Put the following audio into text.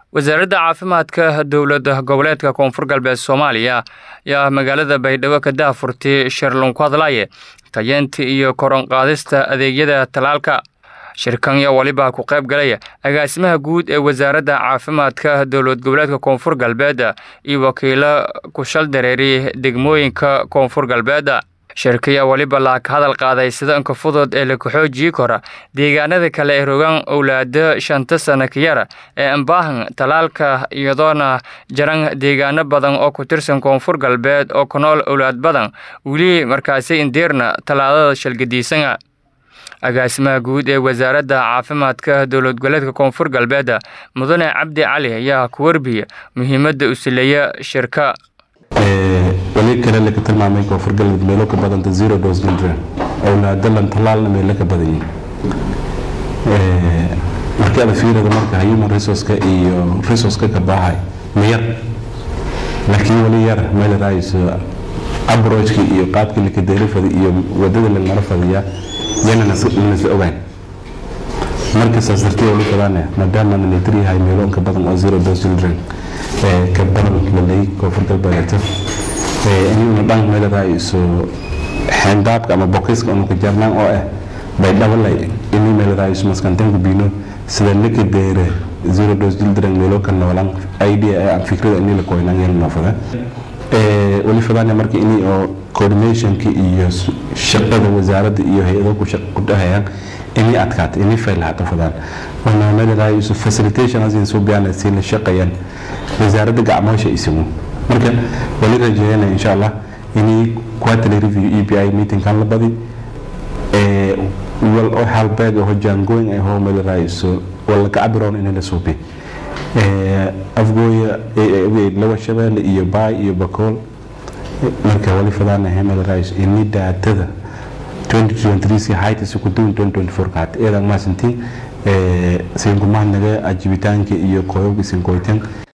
wasaaradda caafimaadka dowlada goboleedka koonfur galbeed soomaaliya ayaa magaalada baydhabo ka daahfurtay shirlun ku hadlaaye tayeenta iyo koronqaadista adeegyada talaalka shirkan yaa waliba ku qayb galaya agaasimaha guud ee wasaaradda caafimaadka dowlad goboleedka koonfur galbeed iyo wakiilo ku shal dareeriy degmooyinka koonfur galbeed shirkayaa weliba laa ka hadal qaaday sida inka fudud ee laku xoojii kora deegaanada kale ee rogaan owlaado shanta sana ka yara ee ambaahan talaalka iyadoona jaran deegaano badan oo ku tirsan koonfur galbeed oo ku nool owlaad badan weli markaasi indiirna tallaadada shalgadiisana agaasimaha guud ee wasaaradda caafimaadka dowlad goboleedka koonfur galbeed mudane cabdi cali ayaa ku warbiya muhiimadda u sileeya shirka wali kale laga tilmaamay koonfur galbeed meelo ka badanta zero dose children owlaadalan talaalna meelo ka badan yihin markii ada fiirada marka human resourceka iyo resourceka ka baahay ma yar laakiin wali yar meel raayso abrojki iyo qaabkii laka deerifada iyo wadada lagmara fadiyaa yananasla ogaan marka saas dartii wali fadaane maadaama nalatir yahay meelo inka badan oo zero dose children ka badan lalay koonfur galbeedeeto inuna dhan meeladahay isu xeendaabka ama bokiska unuka jarnaan oo ah bay dhabalay ini meeladahay isu maskantanka biino sida laka deere zero dose children meelo ka noolan idea aan fikrada ini la koynaan yana noofada wali fadaane marka ini oo coordinationka iyo shaqada wasaaradda iyo hay-ado ku dhahayaan ini adkaata ini faylahata fadaan wana meeladahay isu facilitation asin soo gaana si la shaqayaan wasaaradda gacmoosha isigu marka wali rajeeyana insha allah ini quarterly review e b i meetingkan la badi wal oo halbeeg oo jaangoyn ay hoo meeladahay isu wala ka cabiroon in la suubi afgooya laba shabeelle iyo baay iyo bakool marka wali fadaanahay meeladahay ini daatada 2023 haytasi ku duwan 2024 kaat eedan maasantiin siinkumahnaga ajibitaanka iyo qoyobka sinkoytan